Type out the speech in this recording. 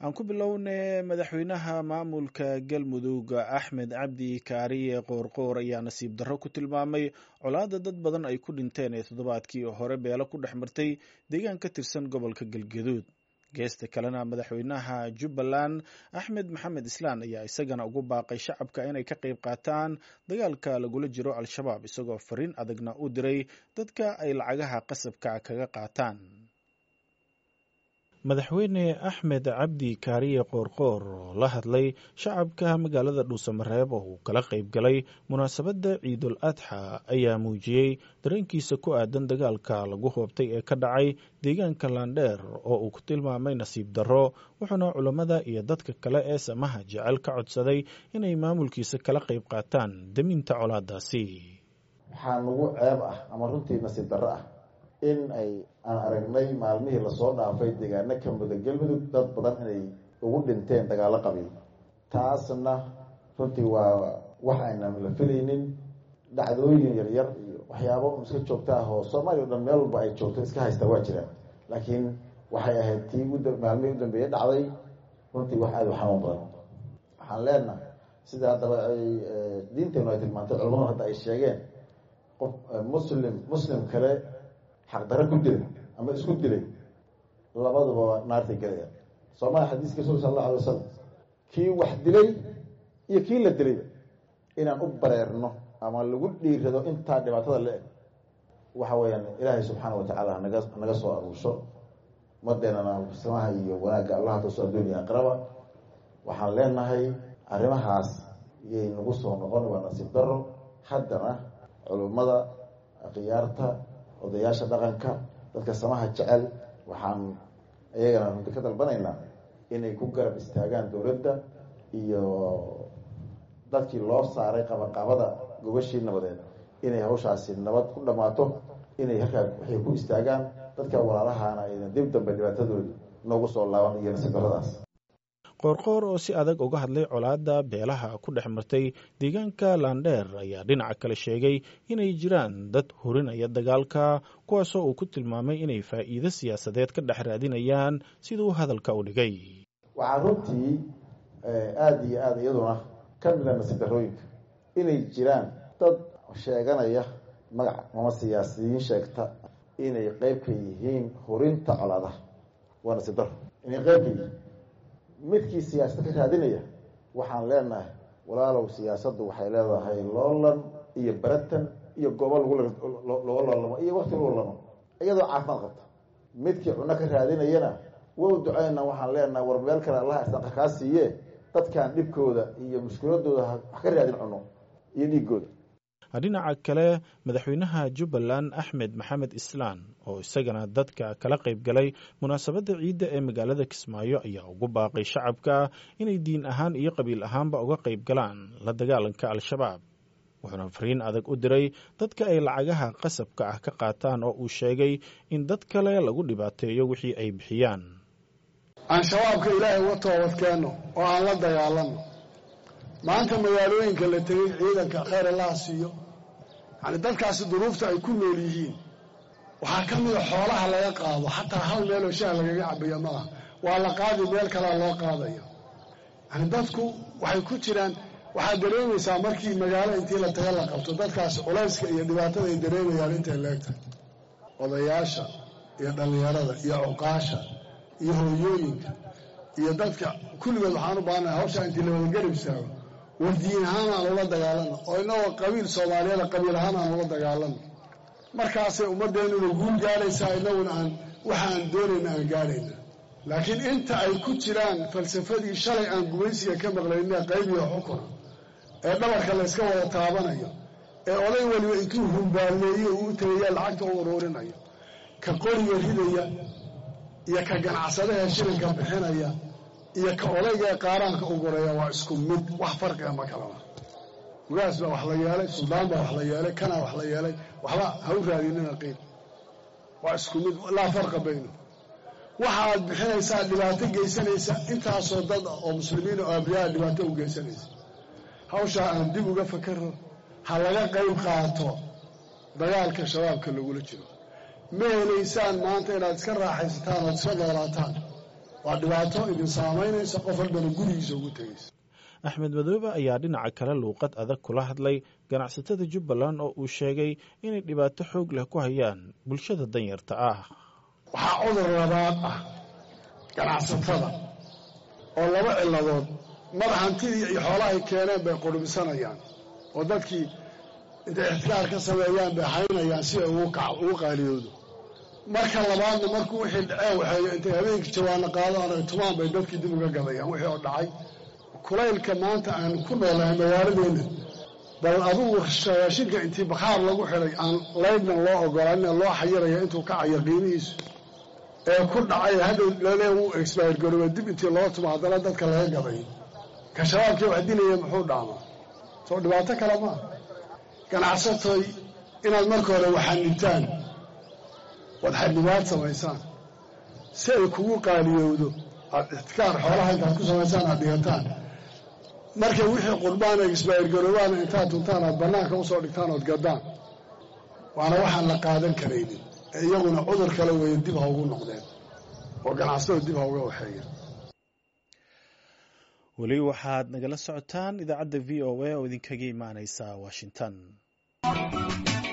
aan ku bilownay madaxweynaha maamulka galmudug axmed cabdi kaariye qoorqoor ayaa nasiib darro ku tilmaamay colaada dad badan ay ku dhinteen ee toddobaadkii hore beelo ku dhex martay deegaan ka tirsan gobolka galgaduud geesta kalena madaxweynaha jubbaland axmed maxamed islaan ayaa isagana ugu baaqay shacabka inay ka qayb qaataan dagaalka lagula jiro al-shabaab isagoo fariin adagna u diray dadka ay lacagaha qasabka kaga qaataan madaxweyne axmed cabdi kaariye qoorqoor oo la hadlay shacabka magaalada dhuusamareeb oo uu kala qayb galay munaasabadda ciidul adxa ayaa muujiyey dareenkiisa ku aadan dagaalka lagu hoobtay ee ka dhacay deegaanka laandheer oo uu ku tilmaamay nasiib darro wuxuuna culammada iyo dadka kale ee samaha jecel ka codsaday inay maamulkiisa kala qayb qaataan deminta colaadaasi waxaa nagu ceeb ah ama runtii nasiib darro ah in ay aan aragnay maalmihii lasoo dhaafay deegaano ka muda galmudug dad badan inay ugu dhinteen dagaallo qabiil taasna runtii waa wax aynan la filaynin dhacdooyin yaryar iyo waxyaabo iska joogta ah oo soomaaliya o dhan meel walba ay joogto iska haystaa waa jiraan laakiin waxay ahayd tii maalmihii u dambeeye dhacday runtii wax aada u xanuun badan waxaan leenahay sida haddaba ay diinteenu ay tilmaantay culamadu hadda ay sheegeen qof muslim muslim kale xaqdaro ku dilay ama isku dilay labaduba naartay gelaya soomaaliya xadiiska rasul sal allahu alay wasalam kii wax dilay iyo kii la dilayba inaan u bareerno ama lagu dhiirado intaa dhibaatada la eg waxa weeyaan ilaahay subxaana watacaala naga naga soo aruusho madeenana samaha iyo wanaagga allaha taso adduuniya aqraba waxaan leenahay arrimahaas iyay nagu soo noqon waa nasiib daro haddana culummada khiyaarta odayaasha dhaqanka dadka samaha jecel waxaan iyagana runti ka dalbanaynaa inay ku garab istaagaan dowladda iyo dadkii loo saaray qabaqabada gobashii nabadeed inay hawshaasi nabad ku dhammaato inay halkaa waxay ku istaagaan dadka walaalahaana ayna dib dambe dhibaatadooda noogu soo laaban iyo nasiib daradaas qoorqoor oo si adag uga hadlay colaadda beelaha ku dhex martay deegaanka laandheer ayaa dhinaca kale sheegay inay jiraan dad hurinaya dagaalka kuwaasoo uu ku tilmaamay inay faa'iido siyaasadeed ka dhex raadinayaan siduu hadalka u dhigay waxaa runtii aada iyo aada iyaduna ka mida nasiib darooyinka inay jiraan dad sheeganaya magac ama siyaasiyiin sheegta inay qeyb ka yihiin hurinta colaadaha waa nasiib daro inay qeyb ka yihiin midkii siyaasada ka raadinaya waxaan leenahay walaalow siyaasaddu waxay leedahay loolan iyo baratan iyo goobo lagulooga loolamo iyo wakti lagu lamo iyadoo caafimaad qabta midkii cuno ka raadinayana wow duceyna waxaan leenahay war meel kale allaha isdaqa kaa siiye dadkan dhibkooda iyo mushkiladooda wax ka raadin cuno iyo dhiigooda dhinaca kale madaxweynaha jubbaland axmed maxamed islaan oo isagana dadka kala qayb galay munaasabadda ciidda ee magaalada kismaayo ayaa ugu baaqay shacabka inay diin ahaan iyo qabiil ahaanba uga qayb galaan la dagaalanka al-shabaab wuxuuna fariin adag u diray dadka ay lacagaha qasabka ah ka qaataan oo uu sheegay in dad kale lagu dhibaateeyo wixii ay bixiyaan aan shabaabka ilaahay uga toobadkeenno oo aan la dagaalanno maanta magaalooyinka la tegey ciidanka khayr allaha siiyo yani dadkaasi duruufta ay ku nool yihiin waxaa ka mida xoolaha laga qaado xataa hal meeloo shaah lagaga cabayo maaha waa la qaadi meel kalea loo qaadayo yani dadku waxay ku jiraan waxaad dareemaysaa markii magaalo intii la taga la qabto dadkaasi culayska iyo dhibaatada ay dareemayaan intay leegtahay odayaasha iyo dhallinyarada iyo cuqaasha iyo hooyooyinka iyo dadka kulligood waxaan u baahannahay hawshaa intii la wadagarab istaago war diin ahaan aan ula dagaalano oo inagoo qabiil soomaaliyada qabiil ahaan aan ula dagaalano markaasay ummaddeennuna guul gaadhaysaa inaguna aan waxa aan doonayna aan gaadhayna laakiin inta ay ku jiraan falsafadii shalay aan gumaysiga ka maqlayna qaybiyo xukuna ee dhabarka layska wada taabanayo ee oday weliba intuu humbaalmeeyo uu tagaya lacagta u uruurinayo ka qoriga ridaya iyo ka ganacsadaha shilinka bixinaya iyo ka odayga ee qaaraanka ugureeya waa isku mid wax farqiga ma kalaba ugaas baa wax la yeelay suldaan baa wax la yeelay kanaa wax la yeelay waxba ha u raadinina qiil waa isku mid laa farqa bayno waxa aad bixinaysaa dhibaato geysanaysa intaasoo dad ah oo muslimiin oo abriyaa dhibaato u geysanaysa hawshaa aan dib uga fakaro ha laga qayb qaato dagaalka shabaabka lagula jiro ma helaysaan maanta inaad iska raaxaysataan ood iska noolaataan waa dhibaato idin saamaynaysa qof walbana gurigiisa ugu tegaysa axmed madoobe ayaa dhinaca kale luuqad adag kula hadlay ganacsatada jubbaland oo uu sheegay inay dhibaato xoog leh ku hayaan bulshada danyarta ah waxaa cudur labaad ah ganacsatada oo laba ciladood mar hantidii iyo xoolahay keeneen bay qurbisanayaan oo dadkii intay ixtikaar ka sameeyaan bay haynayaan si ay ugu qaaliyoodo marka labaadna markuu wixii dhaceen waxay intay habeenkii jawaano qaadaan tumaan bay dadkii dib uga gadayaan wixii oo dhacay kulaylka maanta aan ku noolahay magaaladeenna bal adugu raashinka intii bakhaar lagu xidhay aan laydnan loo ogolaanin loo xayiraya intuu kacayo qiimihiisu ee ku dhacay hadhow lale uu exbayr garooba dib intii loo tumo haddana dadka laga gaday ka shabaabkii wax dilaya muxuu dhaamaa soo dhibaato kale maa ganacsatoy inaad marka hore waxanibtaan waad xadnibaad samaysaan si ay kugu qaaliyowdo aad ixtikaar xoolaha intaad ku samaysaan aad dhigataan markay wixii qurbaan ay isbaayir garoobaana intaad tuntaan aad bannaanka usoo dhigtaan ood gaddaan waana waxaan la qaadan karaynin ee iyaguna cudur kale weeye dib ha ugu noqdeen oo ganacsatada dib ha uga waxeeyeen weli waxaad nagala socotaan idaacadda v o a oo idinkaga imaaneysa washington